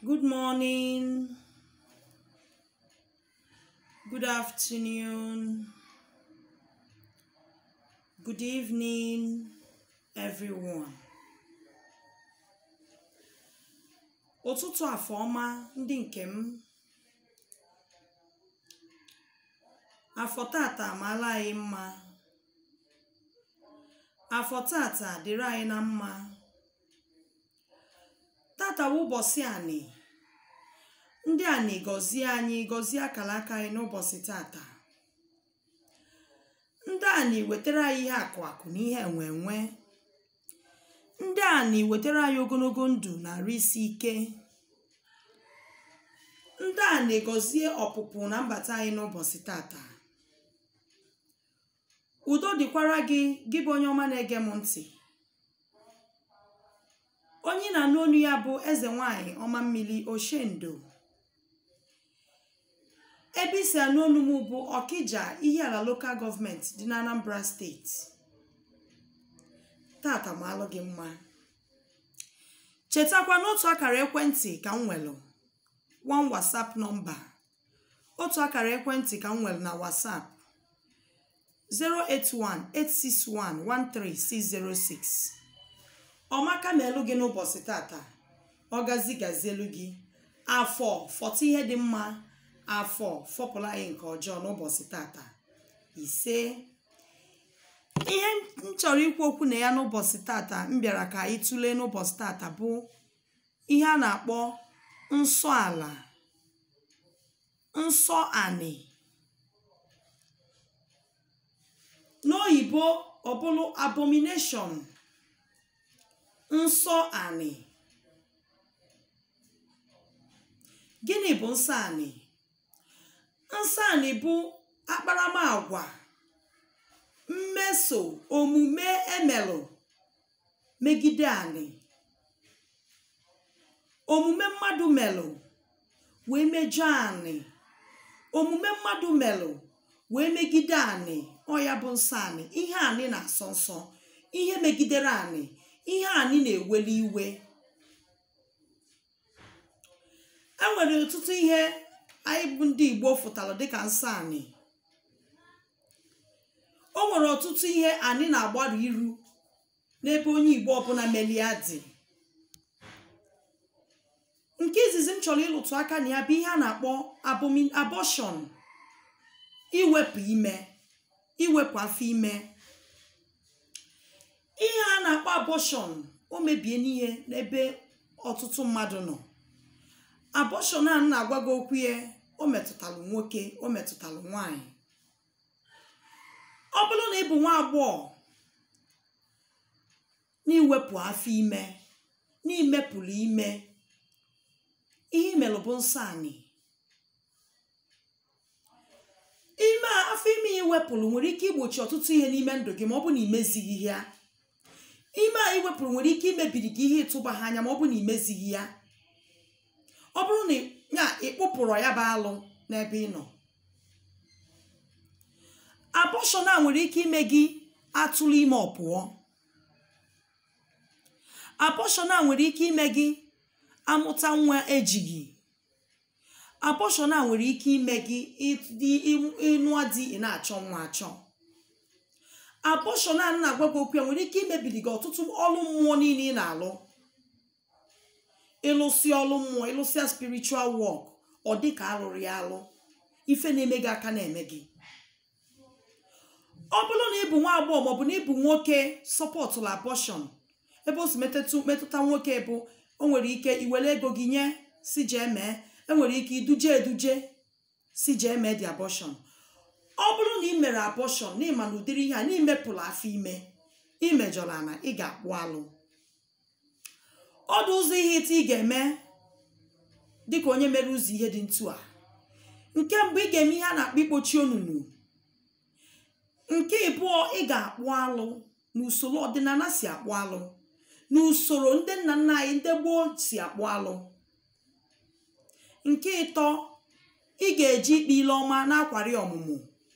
Good morning. Good afternoon. Good evening, everyone. Ụtụtụ afọ ọma ndị nke m. Afọ tata amaala anyị mma. Afọ tata dịrị anyị na mma. Tata bụ ụbọchị anị. Ndị anị gọzie anyị gọzie akara aka anyị n'ụbọchị tata. Ndị anị wetara anyị ihe akụ akụ na ihe enwe enwe. Ndị anị wetara anyị ogologo ndụ na arụ isi ike. Ndị anị gọzie ọpụpụ na mbata anyị n'ụbọchị tata. Udo dịkwara gị gị bụ onye ọma na-ege m ntị. Onye ị na-anụ olu ya bụ eze nwanyị ọma mmiri Oshendo. Ebe isi anụ olu m bụ Ọkịja Ihiala Local Government dị na Anambra Steeti. Tata m alụ gị mma. Chetakwa n'otu akara ekwentị ka m nwelụ. One WhatsApp nọmba. Otu akara ekwentị ka m nwelụ na WhatsApp. 081-861-13606. Ọmaka ma elu gị n'ụbọchị tata. Ọ gazi gazielu gị. Afọ fọta ihe dị mma. Afọ fọpụla anyị nke ọjọọ n'ụbọchị tata. Ise. Ihe m chọrọ ikwu okwu na ya n'ụbọchị tata m bịara ka anyị tụlee n'ụbọchị tata bụ ihe a na-akpọ nsọ ala nsọ anị n'oyibo ọ bụrụ abomination nsọ anị gịnị bụ nsọ anị nsọ anị bụ akparamagwa mmeso omume emelụ megide anị omume mmadụ melụ wee mejọọ anị omume mmadụ melụ wee megide anị ọ ya bụ nsọ anị ihe anị na-asọ nsọ ihe megidere anị ihe anị na-eweli iwe e nwere ọtụtụ ihe anyị bụ ndị Igbo fụtara dịka nsọ anị o nwere ọtụtụ ihe anị na-agbaru iru n'ebe onye Igbo ọbụla melia dị nke izizi m chọrọ ịlụtụ aka na ya bụ ihe a na-akpọ abortion iwepụ ime iwepụ afọ ime ihe a na-akpọ abortion o mebie n'ihe n'ebe ọtụtụ mmadụ nọ abortion a na-agwa gị okwu ya o metụtalụ nwoke o metụtalụ nwanyị ọ bụrụ na ị bụ nwa agbọghọ n'iwepụ afọ ime n'imepụrụ ime ihe imelụ bụ nsọ anị ime afọ ime ya iwepụrụ nwere ike igbochi ọtụtụ ihe n'ime ndụ gị ma ọ bụ na imezighị ya ime a iwepụrụ nwere ike imebiri gị ihe ịtụba ha anya ma ọ bụ na imezighị ya ọ bụrụ na ya ịkpụpụrụ ya bụ alụ n'ebe ị nọ abọshọn a nwere ike ime gị atụrụ ime ọpụọ abọshọn a nwere ike ime gị amụta nwa ejighị abọshọn a nwere ike ime gị ịnụọ di ị na-achọ nwa achọ abọshọn a na-agwa gị okwu ya nwere ike imebiri gị ọtụtụ ọrụ mmụọ niile ị na-alụ ịlụsị ọrụ mmụọ ịlụsịa spiritual work ọ dị ka alụrụ ya alụ ife na-eme gị aka na-eme gị ọ bụrụ na ị bụ nwa agbọghọ maọbụ na ị bụ nwoke sọpọtụrụ abọshọn ebe o si metụta nwoke bụ o nwere ike iwere ego gị nye si jee mee enwere ike iduje eduje si jee mee dị abọshọn ọ bụrụ na ị mere abọshọn na ịma na ụdịrị ihe a na imepụrụ afọ ime imejọrọ na ị ga-akpụ alụ ọdụ ụzọ ihe ịta ị ga-eme dịka onye mere ụzọ ihe dị ntu a nke mbụ ị ga-eme ihe a na-akpọ ikpochi onunu nke ịbụọ ị ga-akpụ alụ n'usoro ọdịnala si akpụ alụ n'usoro ndị nna nna anyị ndị gboo si akpụ alụ nke ịtọ ị ga-eji ikpe ile ọma na-akwari ọmụmụ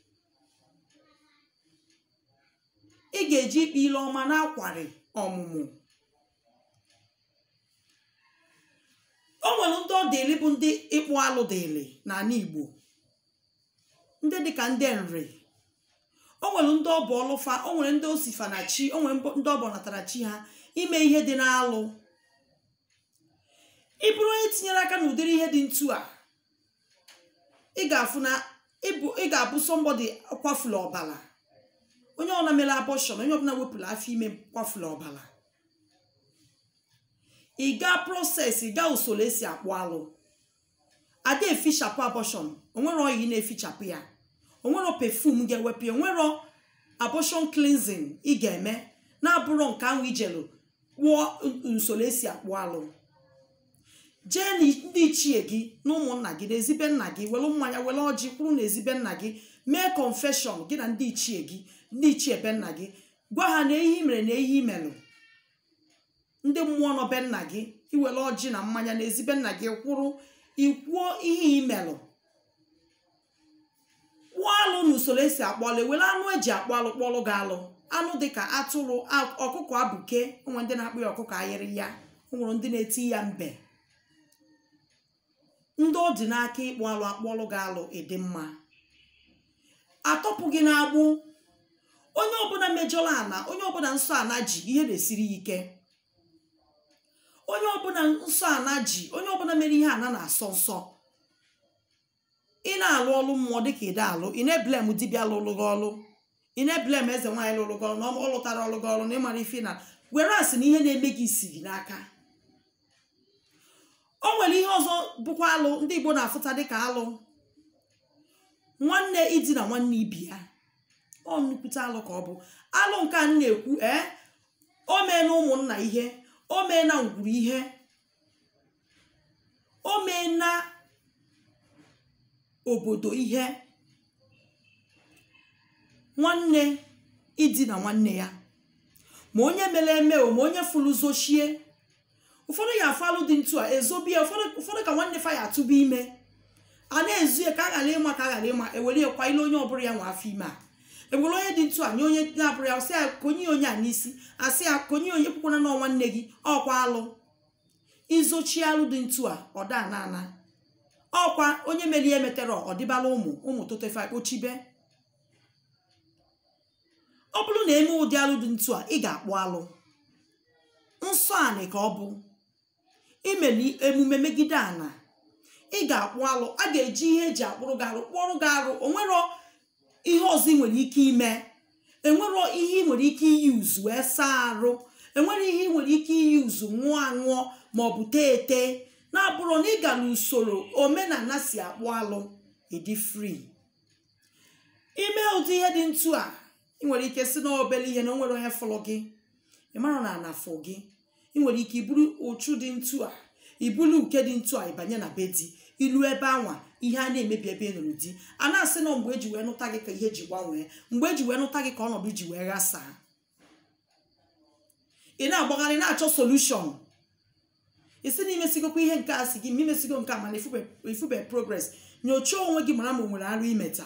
ị ga-eji ikpe ile ọma na-akwari ọmụmụ o nwere ndị ndị ọ dịli bụ ndị ịkpụ alụ dịli n'ala igbo ndị dịka ndị nri o nwere ndị ọbụ ọlụfa o nwere ndị osifa na chi o nwere ndị ọbụ natara chi ha ime ihe dị n'alụ ị bụrụ onye tinyere aka n'ụdịrị ihe dị ntu a ị ga-afụ na ị ga-abụ sọmbọdị kwafula ọbala onye ọbụla mere abọshọn onye ọbụla wepụrụ afọ ime kwafula ọbala ị gaa proses ị gaa usoro esi akpụ alụ ada efichapụ abọshọn onwere oyi na-efichapụ ya onwero pefum ga-ewepụ ya onwero abọshọn cleansing ị ga-eme na-abụrụ nke ahụ ijelu kpụọ usoro esi akpụ alụ jee ndị ichie gị na ụmụnna gị na ezibe nna gị were mmanya were ọjị kwuru na ezibe nna gị mee confession gị na ndị ichie gị ndị ichie be nna gị gwa ha na ehi mere na ehi melụ ndị mmụọ nọ be nna gị iwere ọjị na mmanya na ezibe nna gị kwụrụ ikwuo ihe imelụ kpụọ alụ n'usoro esi akpọlụ ewere anụ eji akpọ alụ kpọlụ gị alụ anụ dịka atụrụ ọkụkọ abụke onwe ndị na-akpụ ya ọkụkọ ayịrị ya o nwere ndị na-eti ya mbe ndị ọ dị n'aka ịkpụ alụ akpọlụ gị alụ ịdị mma atọpụ gị na-agbụ onye ọbụla mejọrọ ana onye ọbụla nsọ ana ji ihe na-esiri ya ike onye ọbụla nsọ ana ji onye ọbụla mere ihe ana na-asọ nsọ ị na-alụ ọlụ mmụọ dịka ide alụ ị na-eblem dibịa lụrụ gị ọlụ ị na-eblem eze nwaanyị lụrụ gị ọlụ na ọ lụtara ọlụ gị ọlụ na ịmara ife na were asị na ihe na-eme gị isi gị n'aka o nwere ihe ọzọ bụkwa alụ ndị igbo na-afụta dịka alụ nwanne idina nwanne ibi ya ọ nnukwute alụ ka ọ bụ alụ nke a na-ekwu ee o mee na ụmụnna ihe o mee na ngwuru ihe o mee na obodo ihe nwanne idina nwanne ya ma onye mere eme o ma onye fụrụ zochie ụfọdụ ya afụ alụ dị ntu a ezobie ụfọdụ ka nwanne fa ya atụba ime a na-ezu ya ka a ghara ịma ka a ghara ịma ewere ya kwa ile onye ọbụla ya nwa afọ ime a ewere onye dị ntu a nye onye na-abụrụ ya sị ya konye onye a n'isi asị ya konye onye kwukwana na nwanne gị ọkwa alụ izochi alụ dị ntu a ọ da na ana ọkwa onye mere ihe metere ọdịbala ụmụ ụmụ totefa kpochibe ọ bụrụ na eme ụdị alụ dị ntu a ị ga-akpụ alụ nsọ anị ka ọ bụ imeli emume megide ana ị ga-akpụ alụ a ga-eji ihe eji akpụrụ gị arụ kpụọrụ gị arụ onwero ihe ọzọ ị nwere ike ime enwero ihe ị nwere ike iyi uzu wee saa arụ enwere ihe ị nwere ike iyi uzu ṅụọ aṅụọ maọbụ tee ete na-abụrụ na ị ga n'usoro omenala si akpụ alụ ịdị fri ime ụdị ihe dị ntu a ị nwere ike si na obere ihe na o nwere onye fụrụ gị ị mara na anafụ gị ị nwere ike iburu ụchụ dị ntu a ibulu uke dị ntu a ịbanye na be di ilu ebe anwa ihe a na-emebi ebe ị nụrụ di a na-asị na mgbe eji wee nụta gị ka ihe ji gbanwee mgbe eji wee nụta gị ka ọnọdụ ji wee ghasaa ị na-agbagharị na-achọ solushọn isi na imesigokwa ihe nke a si gị ma imesigo nke a mana ifube progres nyochaa onwe gị mara ma o nwere arụ imeta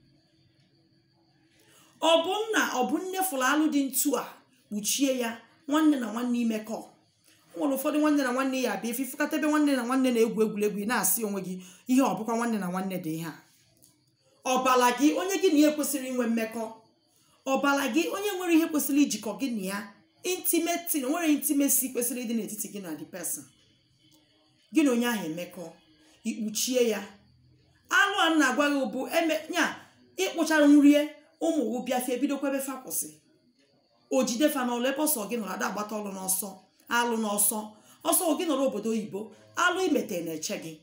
ọ bụ nna ọ bụ nne fụrụ alụ dị ntu a kpuchie ya nwanne na nwanne imekọ o nwere ụfọdụ nwanne na nwanne ya abịa ififụkata ebe nwanne na nwanne na-egwu egwuregwu ị na-asị onwe gị ihe ọ bụkwa nwanne na nwanne dị ihe a ọbala gị onye gị na ya kwesịrị inwe mmekọ ọbala gị onye nwere ihe kwesịrị ijikọ gị na ya intimeti nwere intimesi kwesịrị ịdị n'etiti gị na the person gị na onye ahụ emekọ ikpuchie ya alụ a na-agwa gị bụ nya ịkpụchara nrie ụmụ gị bịafie bidokwa ebe fa kwụsị o jide fa n'ọlụ ebe ọsọ gị nọrọ ada agbata ọlụ n'ọsọ alụ n'ọsọ ọsọ gị nọrọ obodo oyibo alụ imete na-eche gị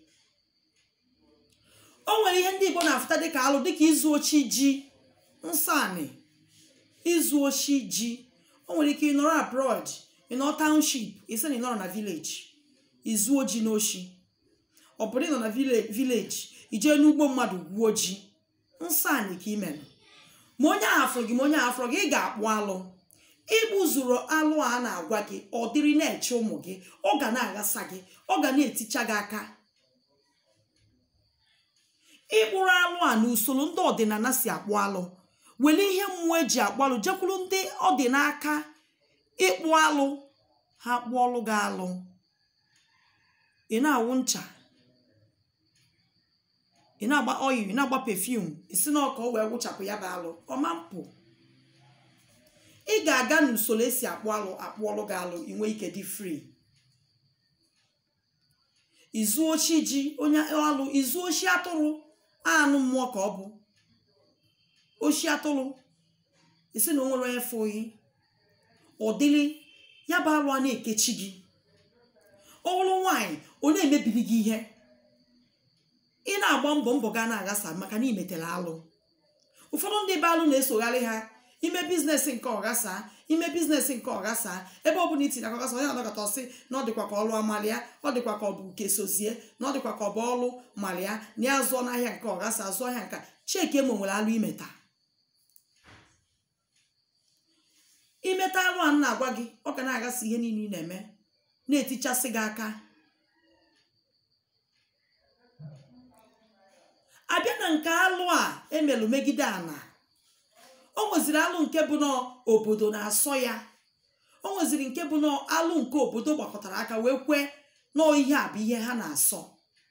o nwere ihe ndị igbo na-afụta dịka alụ dịka izu ochi ji nsọ anị izu ochi ji o nwere ike ịnọrọ abroad ịnọrọ township isi na ịnọrọ na village izu oji n'oshi ọ bụrụ ịnọ na village ijee n'ugbo mmadụ gwuo ji nsọ anị ka imelụ ma onye ahụ afụrụ gị ma onye ahụ afụrụ gị ị ga-akpụ alụ ịkpụzuru alụ a na-agwa gị ọ dịrị na-eche ụmụ gị ọ ga na-aghasa gị ọ ga na-eticha gị aka ịkpụrụ alụ a na usoro ndị ọdịnala si akpụ alụ were ihe mmụọ eji akpụ alụ jekwuru ndị ọdịnaka ịkpụ alụ ha kpụọ ọlụ gị alụ ị na-awụ ncha ị na-agba oyi ị na-agba pefum isi na ọka o wee wụchapụ ya bụ alụ ọma mpụ ị ga-aga n'usoro esi akpụ alụ akpụ ọlụ gị alụ inwe ike dị free izu ochi ji onye alụ izu ochi atụrụ anụ mmụọ ka ọ bụ ochi atụrụ isi na o nwere onye fụghị ọdịrị ya bụ alụ a na-ekechi gị ọ bụrụ nwaanyị ọ na-emebiri gị ihe ị na-agba mbọ mbọ ga na-aghasa maka na imetela alụ ụfọdụ ndị be alụ na-esogharị ha ime biznes nke ọghasa ime biznes nke ọghasa ebe ọbụla itinye aka ọghasa onye na-anọkọta ọsị na ọ dịkwa ka ọlụ amalịa ọ dịkwa ka ọ bụ nke sozie na ọ dịkwa ka ọ bụ ọlụ malịa na ya zụọ n'ahịa nke ọghasa zụọ ahịa nka cheki emo nwere alụ imeta imeta alụ a na-agwa gị ọ ga na-aghasa ihe niile ị na-eme na-etichasị gị aka abịa na nke alụ a emelụ megide ana o nweziri alụ nke bụ na obodo na-asọ ya o nweziri nke bụ na alụ nke obodo gbakọtara aka wee kwee na ihe a bụ ihe ha na-asọ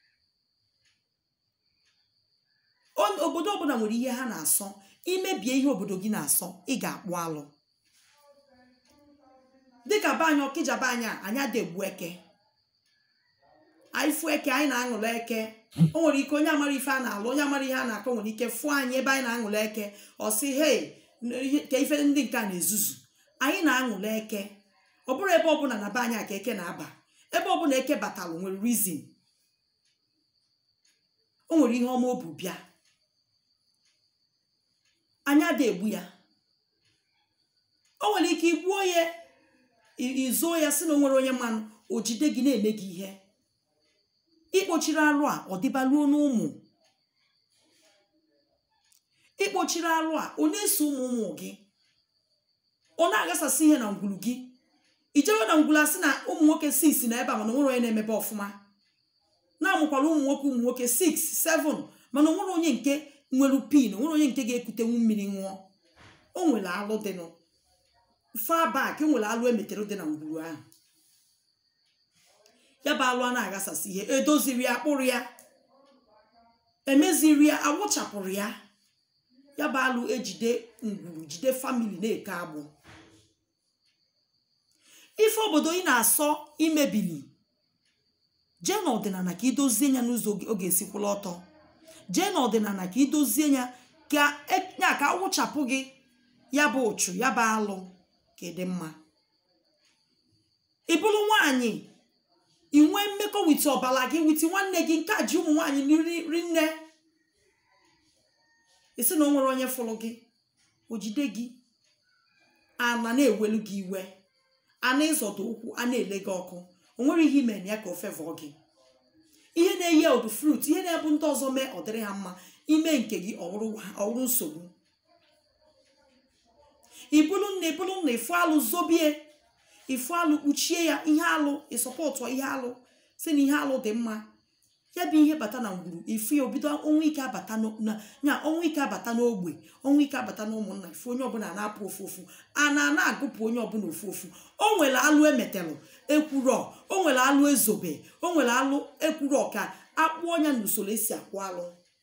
obodo ọbụla nwere ihe ha na-asọ imebie ihe obodo gị na-asọ ị ga-akpụ alụ dịka be anyị ọkịja be anyị a anyị adegbu eke anyị fụ eke anyị na-aṅụrụ eke o nwere ike onye amara ife a na-alụ onye amara ihe a na-akọ nwere ike fụọ anyị ebe anyị na-aṅụrụ eke ọ sị hei ka ife ndị nke a na-ezuzu anyị na-aṅụrụ eke ọ bụrụ ebe ọbụla na be anyị a ka eke na-aba ebe ọbụla eke batalụ nwere rizin o nwere ihe ọma obu bịa anyị ada egbu ya o nwere ike igbuo ya izuo ya si na o nwere onye mmanụ o jide gị na-eme gị ihe ikpochiri alụ a ọ dịbaluo n'ụmụ ikpochiri alụ a ọ na-eso ụmụ ụmụ gị ọ na-aghasasị ihe na ngwulu gị ijewe na ngwulu asị na ụmụ nwoke 6 na ebe a mana onwere onye na-emebe ọfụma na-amụkwara ụmụ nwoke ụmụ nwoke 6 7 mana onwere onye nke nwere pin onwere onye nke ga-ekutenwu mmiri ṅụọ o nwere alụ dịnụ fa bak nwere alụ emetere dị na ngwuru ahụ ya bụ alụ a na-aghasasị ihe edoziri ya kpụrụ ya emeziri ya awụchapụrụ ya ya bụ alụ ejide ngwuru jide famili na-eke agbụ ife obodo ị na-asọ imebili jee n'ọdịnala ka idozie ya n'ụzọ ọ ga-esikwụla ọtọ jee n'ọdịnala ka idozie ya ka ya ka awụchapụ gị ya bụ ụchụ ya bụ alụ ka ịdị mma ị bụrụ nwaanyị inwe mmekọ witi ọbara gị witi nwanne gị nke a ji ụmụ nwaanyị ri nne isi na o nwere onye fụrụ gị o jide gị ana na-ewelu gị iwe ana ịzọdo ụkwụ a na-ele gị ọkụ o nwere ihe ime na ya ka o fevọọ gị ihe na-eyi odu frut ihe na-ebu ndị ọzọ mee ọ dịrị ha mma ime nke gị ọwụrụ nsogbu ibulu nna ibulu nna ịfụ alụ zobie ịfụ alụ kpuchie ya ihe alụ ịsọpọtụ ihe alụ si na ihe alụ dị mma ya bụ ihe bata na ngwuru ifu ya obido ọnwa ike abata na ya ọnwa ike abata n'ogbe ọnwa ike abata na ụmụnna ifu onye ọbụla na-apụ ofu ofu a na ana agụpụ onye ọbụla ofu ofu o nwere alụ emetelụ ekwuro o nwere alụ ezobe o nwere alụ ekwuro ka akpụ ọnya n'usoro esi akwụ alụ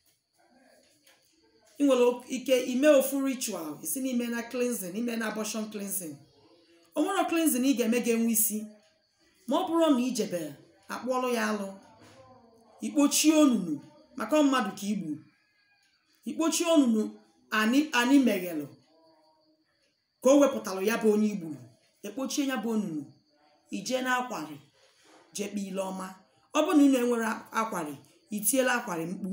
ị nwere ike ime ofu ritual isi n'ime na cleansing ime na abortion cleansing o nwere cleansing ị ga-eme ga-enwe isi ma ọ bụrụ na ijebere akpụọlụ ya alụ ikpochie onunu maka mmadụ ka igbu ikpochie onunu anyị meghelụ ka o wepụtalụ ya bụ onye igburu ekpochie ya bụ onunu ijee na akwari jee kpee ile ọma ọ bụ na unu enwere akwari itiela akwari mkpu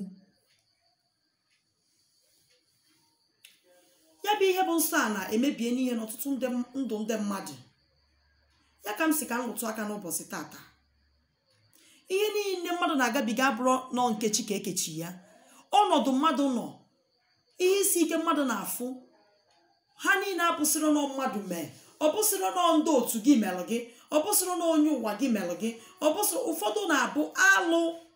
ya bụ ihe bụ nsọ a na-emebie n'ihe n'ọtụtụ ndụ ndị mmadụ ya ka m si ka m rụtụ aka n'ụbọchị tata ihe niile mmadụ na-agabiga abụrụ nọ nkechi ka ekechi ya ọnọdụ mmadụ nọ ihe isi ike mmadụ na-afụ ha niile abụsịrị nọ mmadụ mee ọ bụsịrị nọ ndị otu gị melụ gị ọ bụsịrị na onye ụwa gị melụ gị ọ bụsịrị ụfọdụ na-abụ alụ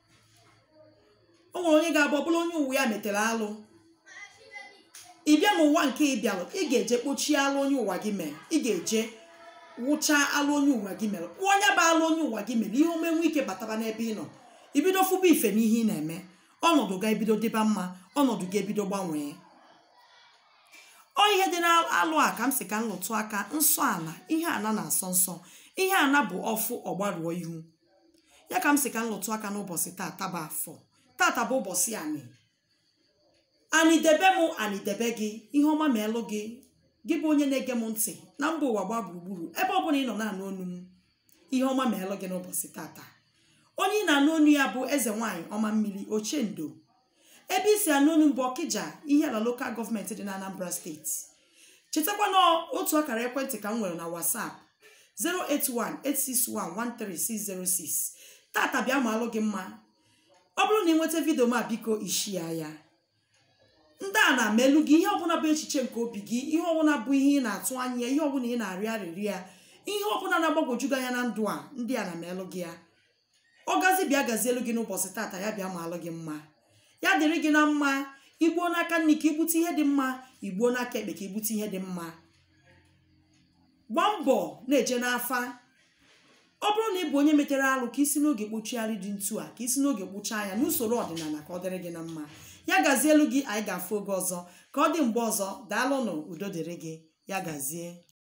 o nwere onye ga-abụ ọbụla onye ụwa ya metere alụ ị bịa n'ụwa nke ị bịalụ ị ga-eje kpochie alụ onye ụwa gị mere ị ga-eje wụchaa alụ onye ụwa gị mere kpụọ onye bụ alụ onye ụwa gị mere ihe omenwe ike bataba n'ebe ị nọ ibido fụba ife n'ihe ị na-eme ọnọdụ ga-ebido dịba mma ọnọdụ ga-ebido gbanwee ọ ihe dị n'alụ a ka m si ka m lụtụ aka nsọ ana ihe ana na-asọ nsọ ihe ana bụ ọfụ ọgbaruo ihu ya ka m si ka m lụtụ aka n'ụbọchị tata bụ afọ tata bụ ụbọchị anị anị debe m anị debe gị ihe ọma ma elụ gị gị bụ onye na-ege m ntị na mba ụwa gba gburugburu ebe ọ bụla ị nọ na-anụ onu m ihe ọma ma elụ gị n'ụbọchị tata onye ị na-anụ onu ya bụ eze nwaanyị ọma mmiri ochendo ebe isi anụ onu bụ ọkịja ihe ala lokal gọọmenti dị na anambra steeti chetakwa na otu akara ekwentị ka m nwere na whatsapp 08186113606 tata bịa ma alụ gị mma ọ bụrụ na ị nweta vidio ma biko ishia ya ndị a na-ama elu gị ihe ọbụla bụ echiche nke obi gị ihe ọbụla bụ ihe ị na-atụ anya ihe ọbụla ị na-arịọ arịrị ya ihe ọbụla na-agbagwoju gị anya na ndụ a ndị a na-ama elu gị ya ọ gazi bịa gazie elu gị n'ụbọchị tata ya bịa ma alụ gị mma ya dịrị gị na mma igbuo n'aka nri ka igbute ihe dị mma igbuo n'aka ekpe ka igbute ihe dị mma gbaa mbọ na-eje n'afa ọ bụrụ na ị bụ onye metere alụ ka isi n'oge kpochigharị dị ntu a ka isi n'oge kpochaa ya n'usoro ọdịnala ka ọ dịrị gị na mma ya gazie elu gị anyị ga-afụ oge ọzọ ka ọ dị mgbe ọzọ daalụnụ udo dịrị gị ya gazie